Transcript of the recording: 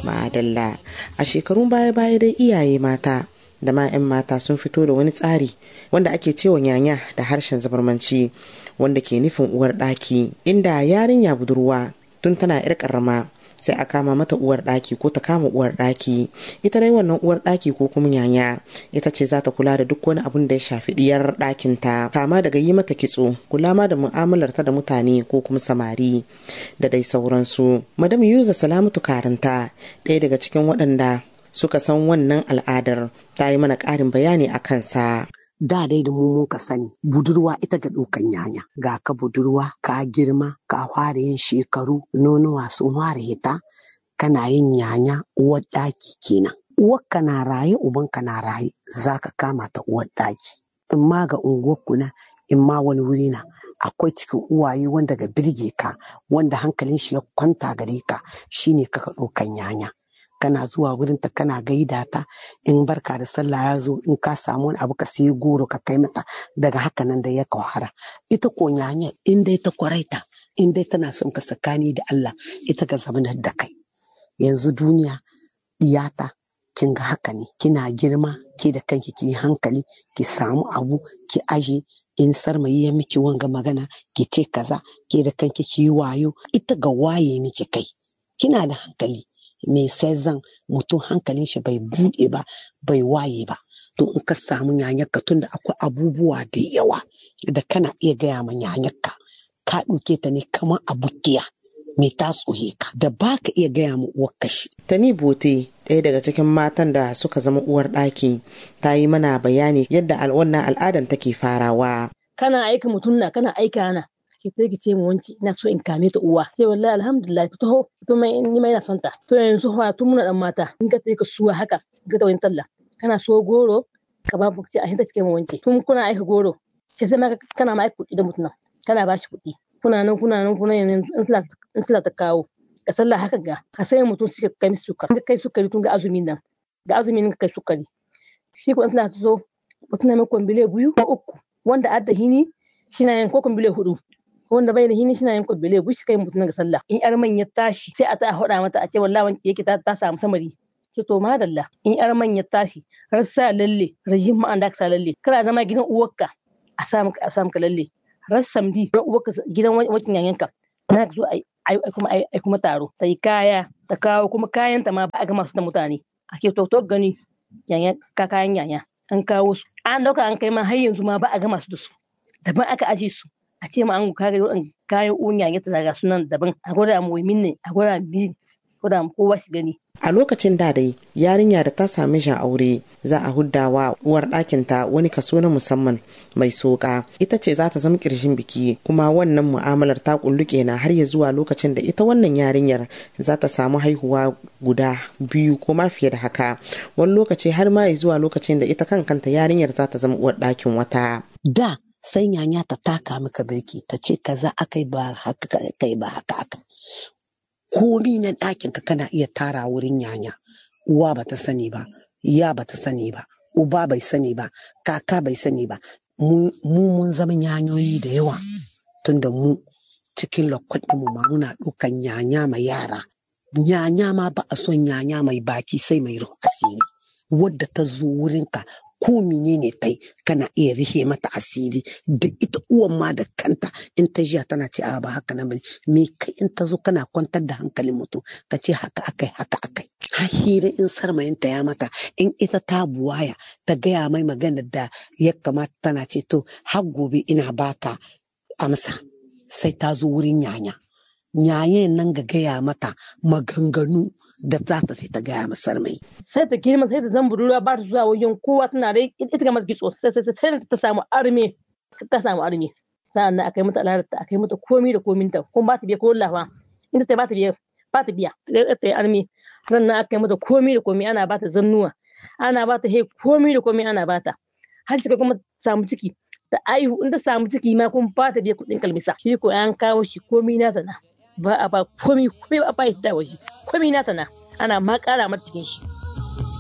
Ma'adalla a shekarun baya-baya dai iyaye mata da ma 'yan mata sun fito da wani tsari wanda ake cewa nyanya da harshen zabarmanci wanda ke nufin uwar ɗaki inda yarinya budurwa tun tana 'yar ƙarama sai a kama mata uwar ɗaki ko ta kama uwar ɗaki ita dai wannan uwar ɗaki ko kuma nyanya ita ce za ta kula da duk wani abun da ya shafi ɗiyar ɗakin ta kama daga yi mata kitso kula ma da mu'amalar ta da mutane ko kuma samari da dai sauransu madam yuza salamatu karanta ɗaya daga cikin waɗanda suka san wannan al'adar ta yi mana ƙarin bayani a kansa da dai da mu ka sani budurwa ita ga ɗaukan yanya ga ka budurwa ka girma ka fara yin shekaru nonuwa sun fara hita kana yin yanya uwar ɗaki kenan uwarka na raye ubanka na raye za ka kama ta uwar ɗaki in ma ga unguwarku na in ma wani wuri na akwai cikin uwaye wanda ga birge ka wanda hankalin shi ya kwanta gare ka shine kaka ɗaukan yanya kana zuwa wurinta kana gaida ta in barka da sallah ya zo in ka samu wani abu ka sai goro ka kai mata daga haka nan da ya kawara ita ko nyanya in dai ta kwaraita in dai tana son ka sakani da Allah ita ga zamanar da kai yanzu duniya iyata kin ga haka ne kina girma ke da kanki ki hankali ki samu abu ki aje in sarmayi ya miki wanga magana ki ce kaza ke da kanki ki yi wayo ita ga waye miki kai kina da hankali mai sai zan mutum hankalin shi bai buɗe ba bai waye ba to in ka samu yanyarka tunda akwai abubuwa da yawa da kana iya gaya ma yanyarka ka ɗauke ta ne kamar abukiya mai ta tsohe ka da ba ka iya gaya ma uwar kashi. Tani Bote ɗaya daga cikin matan da suka zama uwar ɗaki ta yi mana bayani yadda wannan al'adan take farawa. Kana aika mutum na kana aika na ki sai ki ce mu wanci ina so in kame ta uwa sai wallahi alhamdulillah ta taho to mai ni mai ina son ta to yanzu fa tun muna dan mata in ka sai ka suwa haka ga ta wani talla kana so goro ka ba mu ce a hinta kike mu wanci tun kuna aika goro sai sai ma kana ma aika kuɗi da mutum kana ba shi kuɗi kuna nan kuna nan kuna yanzu in sila ta kawo ka sallah haka ga ka sai mutum suke kai musu sukari kai sukari tun ga azumin nan ga azumin ka kai sukari shi ko in sila ta zo mutum na mai kwambile biyu ko uku wanda adda hini shi na yin ko kwambile hudu wanda bai da hini shi na yin kwambile biyu shi kai mutum ga sallah in yar man ya tashi sai a ta hoda mata a ce wallahi wani yake ta ta samu samari ce to madalla in yar man ya tashi har sa lalle rajin ma'an da ka sa lalle kana zama gidan uwarka a samu a samu ka lalle ran samdi ran uwarka gidan wacin yanyanka na zo ai kuma ai kuma taro ta yi kaya ta kawo kuma kayan ta ma ba a ga masu da mutane ake to to gani yanya ka kayan yanya an kawo su an dauka an kai ma har yanzu ma ba a ga masu da su daban aka aje su a ce ma an kare kayan unya ya daga sunan daban a gwada mu ne a gwada mu gwada mu kowa shi gani a lokacin da dai yarinya da ta sami jan aure za a huddawa uwar ɗakinta wani kaso na musamman mai soka ita ce za ta zama ƙirshin biki kuma wannan mu'amalar ta kulluke na har ya zuwa lokacin da ita wannan yarinyar za ta samu haihuwa guda biyu ko ma fiye da haka wani lokaci har ma ya zuwa lokacin da ita kan kanta yarinyar za ta zama uwar ɗakin wata da sai nyanya ta taka maka birki ta ce kaza akai ba haka kai ba haka aka komi na ɗakin ka kana iya tara wurin nyanya uwa ba ta sani ba ya ba ta sani ba uba bai sani ba kaka bai sani ba mu mun zama yanyoyi da yawa tunda mu cikin lokacin mu ma muna ɗaukan nyanya ma yara nyanya ma ba a son nyanya mai baki sai mai ruhu asiri wadda ta zo wurinka ko menene tai kana iya rihe mata asiri da ita uwan ma da kanta in ta jiya tana ce a ba haka nan bane me kai in ta zo kana kwantar da hankalin mutum ka ce haka akai haka akai har hira in sarmayinta ya mata in ita ta buwaya ta gaya mai magana da ya kamata tana ce to har gobe ina baka amsa sai ta zo wurin yanya yayin nan ga gaya mata maganganu da za ta ta gaya masar mai. Sai ta girma sai ta zan budurwa ba ta zuwa wajen kowa tana da ita ga masu kitso sai sai sai ta samu arme ta samu arme sa'an nan akai mata alarta akai mata komi da kominta kuma ba ta biya ko lafa inda ta ba ta biya ba ta biya ta yi arme ran nan akai mata komi da komi ana ba ta zannuwa ana ba ta he komi da komi ana ba ta har cika kuma samu ciki ta aihu in ta samu ciki ma kuma ba ta biya kuɗin kalmisa shi ko an kawo shi komi na ta na ba a ba komi komi ba a ba da waje komi na ta na ana ma kara mata cikin shi